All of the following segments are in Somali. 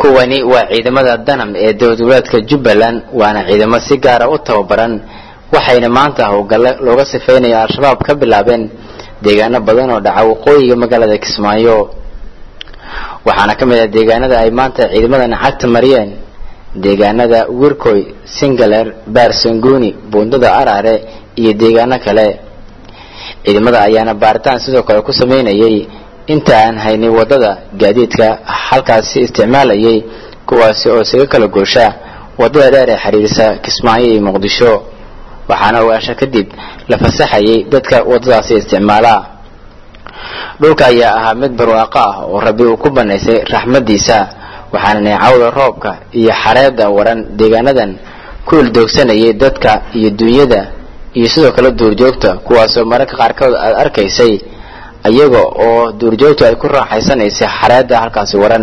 kuwani waa ciidamada danam ee dowladgoboleedka jubbaland waana ciidamo si gaara u tababaran waxayna maanta howlgalle looga sifeynaya al-shabaab ka bilaabeen deegaano badan oo dhaca waqooyiga magaalada kismaayo waxaana ka mid ah deegaanada ay maanta ciidamadan cagta mariyeen deegaanada wirkoy singaler baarsanguni buundada araare iyo deegaano kale ciidamada ayaana baaritaan sidoo kale ku sameynayay inta aan haynin wadada gaadiidka halkaasi isticmaalayay kuwaasi oo isaga kala goosha wadada dheer ee xiriirisa kismaayo iyo muqdisho waxaana ogaasho kadib la fasaxayay dadka wadadaasi isticmaala dhulka ayaa ahaa mid barwaaqo ah oo rabbi uu ku banaysay raxmadiisa waxaana neecawda roobka iyo xareeda waran deegaanadan ku ildoogsanayay dadka iyo dunyada iyo sidoo kale duurjoogta kuwaasoo mararka qaarkood aad arkaysay iyaga oo duurjoogtu ay ku raaxaysanaysay xareeda halkaasi waran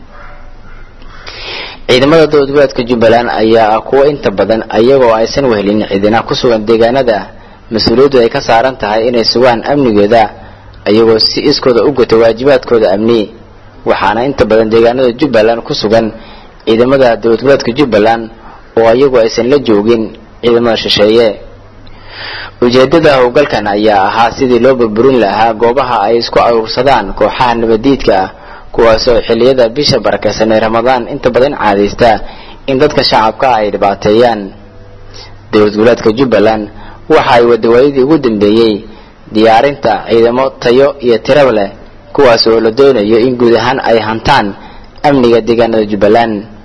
ciidamada dowladgoboleedka jubbaland ayaa ah kuwo inta badan iyagoo aysan wehelin ciidana ku sugan deegaanada mas-uuliyaddu ay ka saaran tahay inay sugaan amnigooda iyagoo si iskooda u guta waajibaadkooda amni waxaana inta badan deegaanada jubbaland ku sugan ciidamada dowladgoboleedka jubbaland oo iyagu aysan la joogin ciidamada shisheeye ujeedada howlgalkan ayaa ahaa sidii loo burburin lahaa goobaha ay isku aruursadaan kooxaha nabadiidka ah kuwaasoo xilliyada bisha barakeysan ee ramadaan inta badan caadaysta in dadka shacabka ay dhibaateeyaan dowlad goboleedka jubbaland waxa ay wadawaayadii ugu dambeeyey diyaarinta ciidamo tayo iyo tiraba leh kuwaas oo la doonayo in guud ahaan ay hantaan amniga deegaanada jubbaland